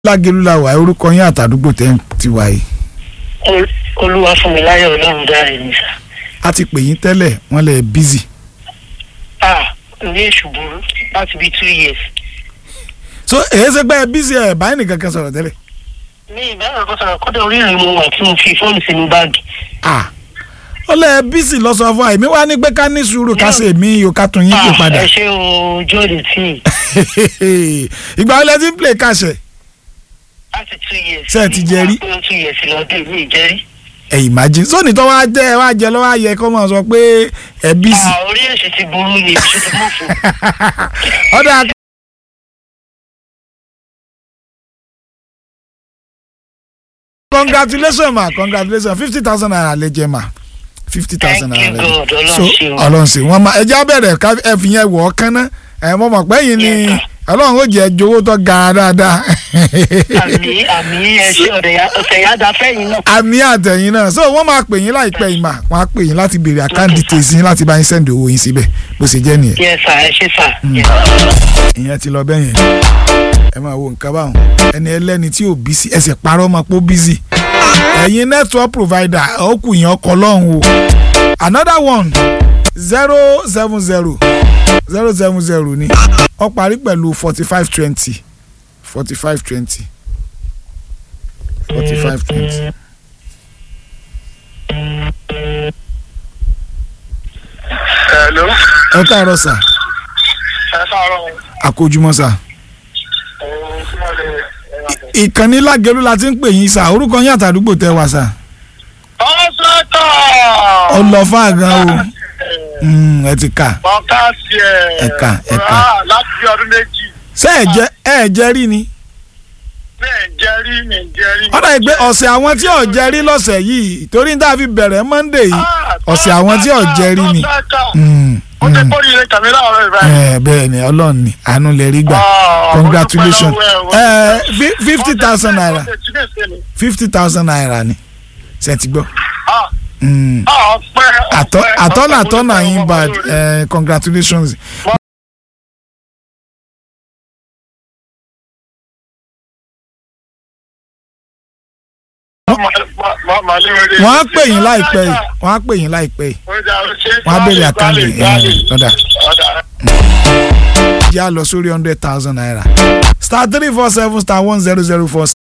lágẹ̀lú la wà orúkọ yín àtàdúgbò tẹ́ ń ti wà yìí. olúwa fún mi láyọ̀ ọlọ́run dáre ní sà. a ti pè yín tẹ́lẹ̀ wọ́n lẹ̀ bízì. ah ní èṣù burú láti bíi two years. so èyí ṣe pé bízì ẹ̀ báyìí nìkan kan sọ̀rọ̀ tẹ́lẹ̀. ní ìbára kan sọ̀rọ̀ kọ́dọ̀ orí ìrìn mo wà tí mo fi fóònù sínú báàgì. ah ó lẹ̀ bízì lọ sọ fún àìmí wá ní pé ká ní sùúrù ká ṣe mí yóò ká tún yín pè padà. ẹ ṣe o jóde tí ìgbà wo lẹ ti ń play kàṣẹ. láti two years. Ṣé ẹ ti jẹ rí? mo wá pé two years lọ́dún mi ì jẹ rí. ẹ imagine sóòní tó wá jẹ́ ẹ wá jẹ lọ́wọ́ ayẹ kó máa sọ pé ẹ bízì. ah orí èṣù ti burú ni èṣù ti mú fún. ọ̀dà congratulations ma congratulations fifty thousand naira lè jẹ ma fifty thousand Thank naira you, lè God. jẹ Ọlọ́run so ṣeun. ọlọ́run ṣe wọ́n ma ẹja bẹ̀rẹ̀ ká ẹ fi yẹn wọ̀ ọ́ kánná ẹ mọ̀ mọ̀ pé yìí ni Yes, sir. ọlọ́run ó jẹ́ jowó tó ga dáadáa àmì àmì ẹ ṣe ọ̀tẹ̀ yá da fẹ́yìn náà. àmì àtẹ̀yìn náà so wọ́n máa pè yín láìpẹ́ yìí mà wọ́n á pè yín láti béèrè account details yín láti bá yín send owó yín síbẹ̀ bó ṣe jẹ́ nìyẹn yes sir ẹ ṣe sir. Yes. ìyẹn ti lọ bẹ́yẹn ẹ máa wo nǹkan báwọn ẹni ẹlẹ́ni tí ò bí sí ẹsẹ̀ parọ́ máa pọ̀ bísí ẹ̀yin network provider ó kù yín ọkọ̀ lọ́hùn o another one zero seven zero zero seven zero ni ó parí pẹ̀lú forty five twenty forty five twenty forty five twenty. Hello. ẹ káàárọ̀ sà ẹ káàárọ̀. àkójúmọ́ sà Ohun tí wọ́n lè ìkànnì lágẹ̀lú la ti ń pè yín sà orúkọ yín àtàdúgbò tẹ wá sà ọ̀sẹ̀tọ̀. ọlọ́fà gan o Mm, ẹ ti kà Bọ́ká tiẹ̀. Ẹ̀ka, ẹ̀ka. Ah, Láti bí ọdún méjì. ṣé ẹ jẹ ẹ jẹ rí ni Bẹ́ẹ̀ jẹ́ rí mi jẹ́ rí. ọ̀dà ìgbé ọ̀sẹ̀ àwọn tí ò jẹ rí lọ́sẹ̀ yìí torí tá a fi bẹ̀rẹ̀ monday yìí ọ̀sẹ̀ àwọn tí ò jẹ rí ni. Mm, Ó ti mm. kórè ilé kàmí láàárọ̀ ìbáyìí. ẹ bẹ́ẹ̀ ni ọlọ́run ni àánú lè rí gbà Ah, congratulations mo dúpẹ́ lọ́wọ́ ẹ, ẹ fifty thousand naira Ó ti tí lè ṣe ni. fifty thousand naira ni ṣe ti gbọ́. Ah, Mm. ah, ọpẹ́, àtọ́ ọpẹ́, àtọ́nà ọpẹ́, àtọ́nà mo yín dúpẹ́ bad lọ́wọ́ ẹ congratulations. Ma- ma- ma- ma- lé wẹ́rẹ́. wọ́n á pè yín láìpẹ́ yìí wọ́n á pè yín láìpẹ́ yìí Ó dà, ó ṣe. wọ́n á béèrè àkáǹtì Gbálẹ̀, gbálẹ̀. lọ́dà. Ọ̀dà. yá lọ sórí hundred thousand naira star three four seven star one zero zero four